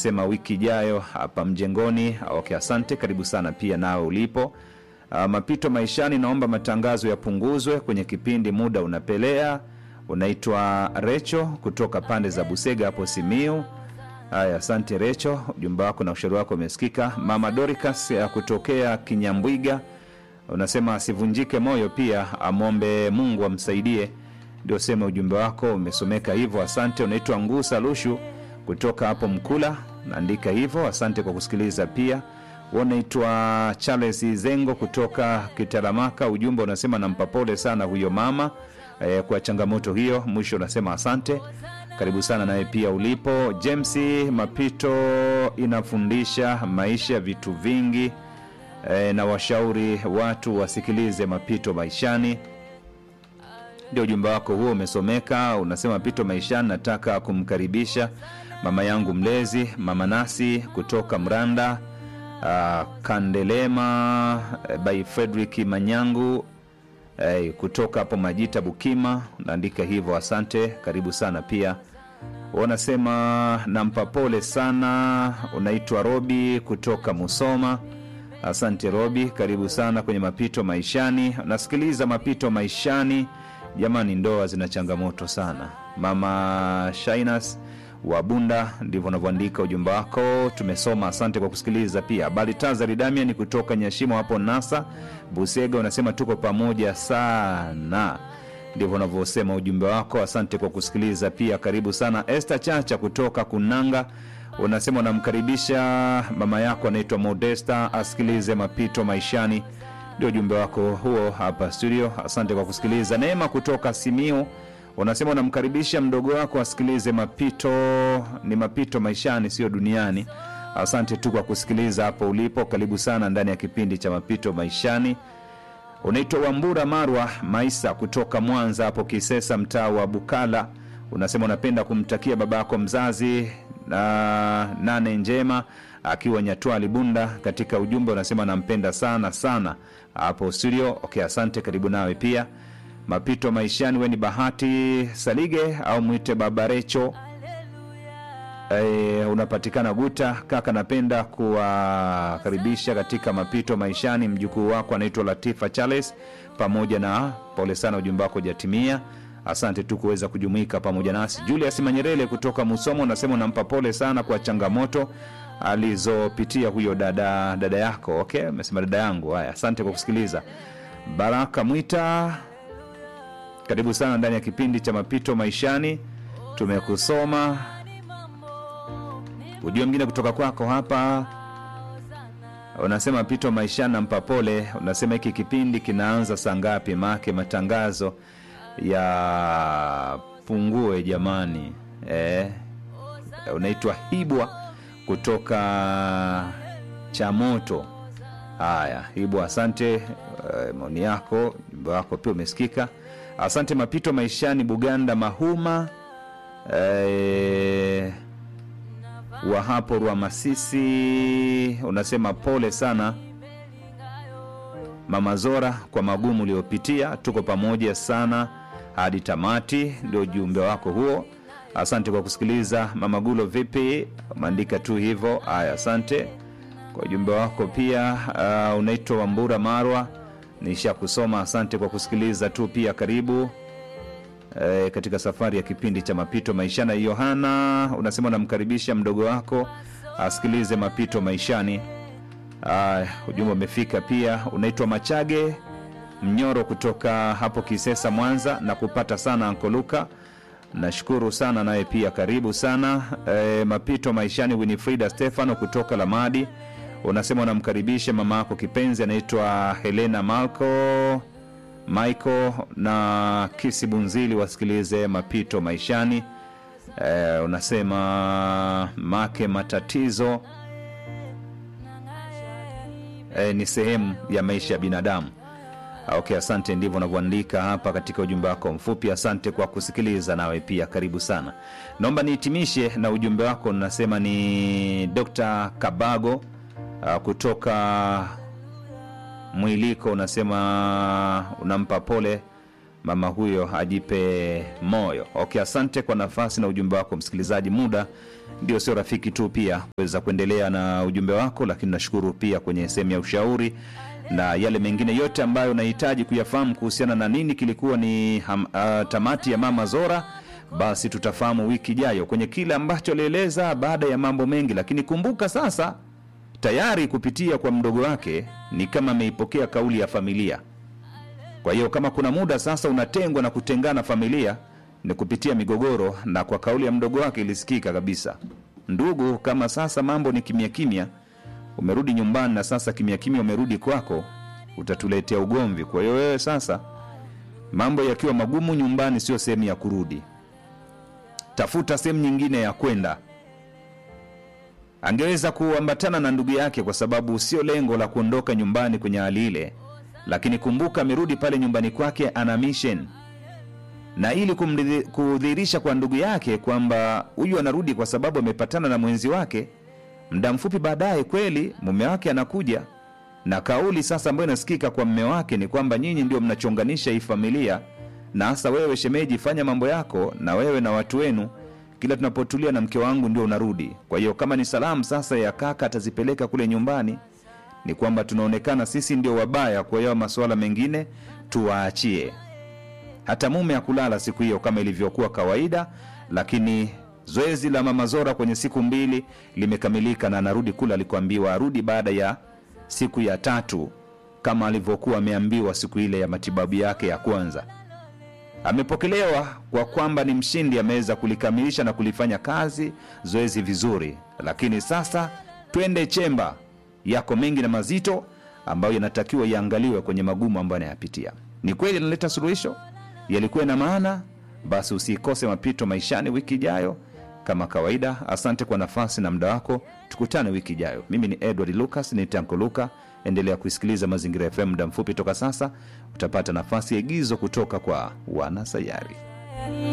unasema wiki ijayo hapa mjengoni. Okay, asante, karibu sana pia nawe ulipo. Uh, mapito maishani, naomba matangazo yapunguzwe kwenye kipindi, muda unapelea. Unaitwa Recho kutoka pande za Busega hapo Simiu. Haya, asante Recho, ujumbe wako na ushauri wako umesikika. Mama Doricas ya kutokea Kinyambwiga unasema asivunjike moyo, pia amwombe Mungu amsaidie. Ndio sema ujumbe wako umesomeka hivyo, asante. Unaitwa Ngusa Lushu kutoka hapo Mkula, naandika hivyo, asante kwa kusikiliza pia. Unaitwa Charles Zengo kutoka Kitaramaka, ujumbe unasema nampa pole sana huyo mama eh, kwa changamoto hiyo. Mwisho unasema asante, karibu sana naye pia ulipo. James Mapito inafundisha maisha vitu vingi eh, na washauri watu wasikilize mapito maishani ndio ujumbe wako huo umesomeka. Unasema pito maishani, nataka kumkaribisha mama yangu mlezi mama Nasi kutoka Mranda uh, Kandelema uh, by Frederick Manyangu uh, kutoka hapo Majita Bukima, unaandika hivyo, asante, karibu sana pia. Unasema nampa pole sana. Unaitwa Robi kutoka Musoma. Asante Robi, karibu sana kwenye mapito maishani. Unasikiliza mapito maishani. Jamani, ndoa zina changamoto sana. Mama Shainas wa Bunda, ndivyo unavyoandika ujumbe wako, tumesoma. Asante kwa kusikiliza pia. Balitazari Damian kutoka Nyashimo hapo Nasa Busega, unasema tuko pamoja sana, ndivyo unavyosema ujumbe wako. Asante kwa kusikiliza pia, karibu sana. Esther Chacha kutoka Kunanga unasema unamkaribisha mama yako anaitwa Modesta asikilize mapito maishani ndio ujumbe wako huo hapa studio. Asante kwa kusikiliza. Neema kutoka Simiu unasema unamkaribisha mdogo wako asikilize mapito, ni mapito maishani, sio duniani. Asante tu kwa kusikiliza hapo ulipo, karibu sana ndani ya kipindi cha mapito maishani. Unaitwa Wambura Marwa Maisa kutoka Mwanza hapo Kisesa, mtaa wa Bukala. Unasema unapenda kumtakia baba yako mzazi na nane njema akiwa Nyatwali Bunda. Katika ujumbe unasema nampenda sana sana hapo studio. Okay, asante, karibu nawe pia. Mapito maishani, we ni Bahati Salige au mwite Baba Recho. E, unapatikana Guta kaka, napenda kuwakaribisha katika mapito maishani. Mjukuu wako anaitwa Latifa Charles, pamoja na pole sana, ujumbe wako jatimia. Asante tu kuweza kujumuika pamoja nasi. Julius Manyerele kutoka Musomo unasema unampa pole sana kwa changamoto alizopitia huyo dada dada yako. Okay, amesema dada yangu. Haya, asante kwa kusikiliza. Baraka Mwita, karibu sana ndani ya kipindi cha mapito maishani, tumekusoma. Ujue mwingine kutoka kwako hapa unasema mapito maishani, nampa pole. Unasema hiki kipindi kinaanza saa ngapi? Maake matangazo ya pungue jamani. Eh, unaitwa Hibwa kutoka Chamoto. Haya, Hibwa, asante. Uh, maoni yako, jumbe wako pia umesikika. Asante. Mapito maishani, Buganda Mahuma eh, wa hapo Rwamasisi unasema pole sana Mama Zora kwa magumu uliopitia, tuko pamoja sana hadi tamati. Ndio ujumbe wako huo. Asante kwa kusikiliza. Mama Gulo, vipi? Umeandika tu hivyo. Haya, asante kwa ujumbe wako pia. Uh, unaitwa Wambura Marwa, nisha kusoma. Asante kwa kusikiliza tu pia, karibu e, katika safari ya kipindi cha mapito maishani. Yohana unasema unamkaribisha mdogo wako asikilize mapito maishani. Uh, ujumbe umefika pia. Unaitwa Machage Mnyoro kutoka hapo Kisesa, Mwanza, na kupata sana Ankoluka, nashukuru sana naye pia karibu sana. E, mapito maishani. Winifrida Stefano kutoka Lamadi unasema unamkaribisha mama yako kipenzi anaitwa Helena Malco Michael na Kisi Bunzili wasikilize mapito maishani. E, unasema make matatizo e, ni sehemu ya maisha ya binadamu. Okay, asante. Ndivyo unavyoandika hapa katika ujumbe wako mfupi. Asante kwa kusikiliza, nawe pia karibu sana. Naomba nihitimishe na ujumbe wako, nasema ni Dr. Kabago uh, kutoka Mwiliko, unasema unampa pole mama huyo, ajipe moyo. Okay, asante kwa nafasi na ujumbe wako msikilizaji. Muda ndio sio rafiki tu, pia kuweza kuendelea na ujumbe wako, lakini nashukuru pia kwenye sehemu ya ushauri na yale mengine yote ambayo unahitaji kuyafahamu kuhusiana na nini kilikuwa ni ham, uh, tamati ya Mama Zora, basi tutafahamu wiki ijayo kwenye kile ambacho alieleza baada ya mambo mengi. Lakini kumbuka sasa, tayari kupitia kwa mdogo wake ni kama ameipokea kauli ya familia. Kwa hiyo kama kuna muda sasa unatengwa na kutengana familia ni kupitia migogoro, na kwa kauli ya mdogo wake ilisikika kabisa, ndugu, kama sasa mambo ni kimya kimya, umerudi nyumbani na sasa kimya kimya umerudi kwako, utatuletea ugomvi. Kwa hiyo wewe sasa, mambo yakiwa magumu nyumbani, sio sehemu ya kurudi, tafuta sehemu nyingine ya kwenda. Angeweza kuambatana na ndugu yake, kwa sababu sio lengo la kuondoka nyumbani kwenye hali ile, lakini kumbuka, amerudi pale nyumbani kwake, ana mission na ili kumridhi- kudhihirisha kwa ndugu yake kwamba huyu anarudi kwa sababu amepatana na mwenzi wake. Muda mfupi baadaye, kweli mume wake anakuja na kauli sasa ambayo inasikika kwa mme wake ni kwamba nyinyi ndio mnachonganisha hii familia, na hasa wewe shemeji, fanya mambo yako na wewe na watu wenu, kila tunapotulia na mke wangu ndio unarudi. Kwa hiyo kama ni salamu sasa ya kaka atazipeleka kule nyumbani, ni kwamba tunaonekana sisi ndio wabaya, kwa hiyo masuala mengine tuwaachie hata mume hakulala siku hiyo kama ilivyokuwa kawaida, lakini zoezi la mama Zora kwenye siku mbili limekamilika na anarudi kule alikoambiwa arudi baada ya siku ya tatu kama alivyokuwa ameambiwa siku ile ya matibabu yake ya kwanza. Amepokelewa kwa kwamba ni mshindi, ameweza kulikamilisha na kulifanya kazi zoezi vizuri, lakini sasa twende chemba, yako mengi na mazito ambayo yanatakiwa yaangaliwe kwenye magumu ambayo anayapitia. Ni kweli analeta suluhisho, yalikuwa na maana. Basi usikose mapito maishani wiki ijayo kama kawaida. Asante kwa nafasi na muda wako, tukutane wiki ijayo. Mimi ni Edward Lucas, ni Tanko Luka. Endelea kuisikiliza Mazingira FM. Muda mfupi toka sasa utapata nafasi ya igizo kutoka kwa Wanasayari.